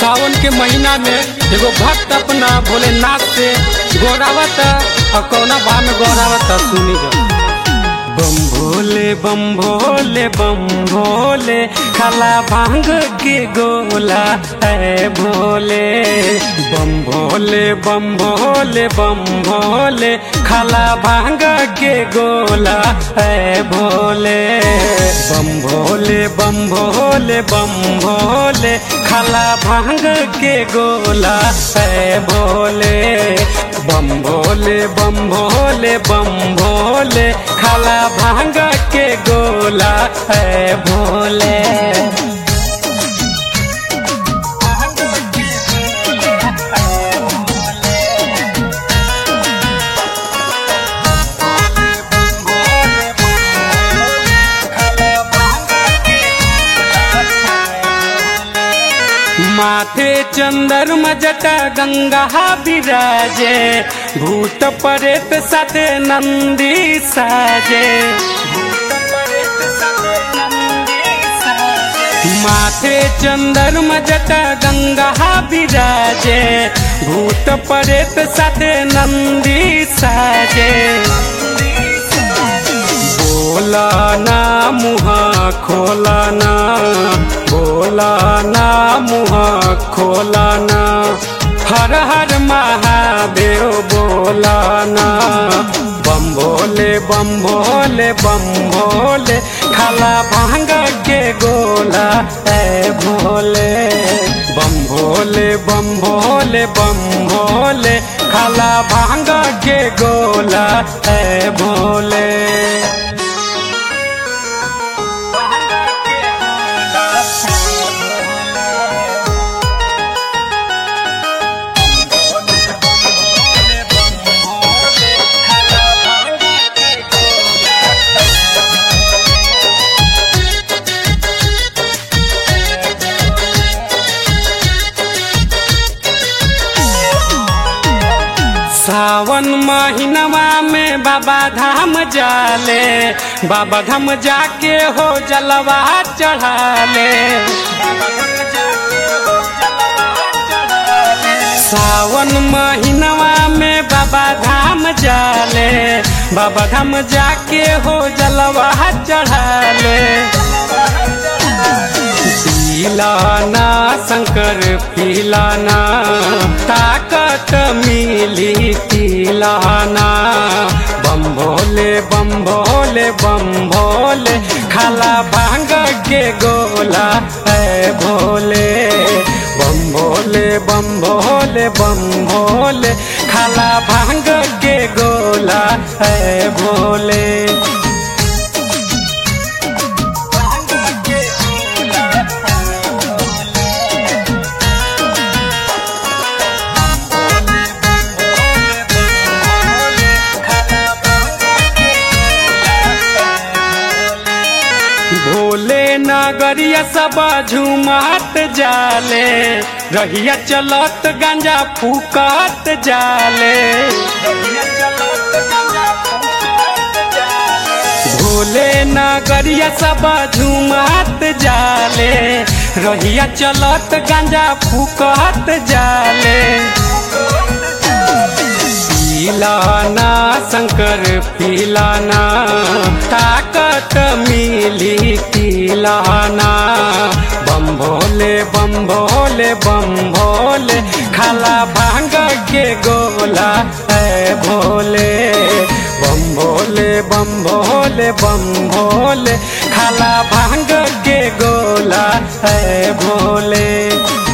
सावन के महीना में एगो भक्त अपना भोलेनाथ से गोरावत और कौना भाव में गोरावत सुनी जा बम भोले बम भोले बम भोले खाला भांग के गोला है भोले बम भोले बम भोले बम भोले खाला भांग के गोला है भोले बम भोले बम भोले बम भोले खाला भांग के गोला है भोले बम भोले बम भोले बम भोले खाला भांग के गोला है भोले माथे चंदर मजटा गंगा विराजे भूत परेत साथे नंदी साजे माथे चंदर मजटा गंगा विराजे भूत परेत साथे नंदी साजे बोला ना मुहा खोला ना बोला ना मुहा खोला ना हर हर महादेव बोला ना बम भोले बम भोले बम भोले खाला भांग के गोला है भोले बम भोले बम भोले बम भोले खाला भांग के गोला है भोले सावन महीनवा में बाबा धाम जाले बाबा धाम जाके हो जलवा चढ़ाले सावन महीनवा में बाबा धाम जाले बाबा धाम जाके हो जलवा चढ़ाले पीलाना शंकर पीलाना ताकत मिली पीलाना बम भोले बम भोले बम भोले खाला भांग के गोला है भोले बम भोले बम भोले बम भोले खाला भांग के गोला है भोले भोले नगरिया सब झुमात जाले रहिया चलत गांजा फूकत जाले भोले नगरिया सब झुमात जाले रहिया चलत गांजा फूकत जाले पीलाना शंकर पीलाना ताकत मिली पीलाना बम भोले बम भोले बम भोले खाला भांग के गोला है भोले बम भोले बम भोले बम भोले खाला भांग के गोला है भोले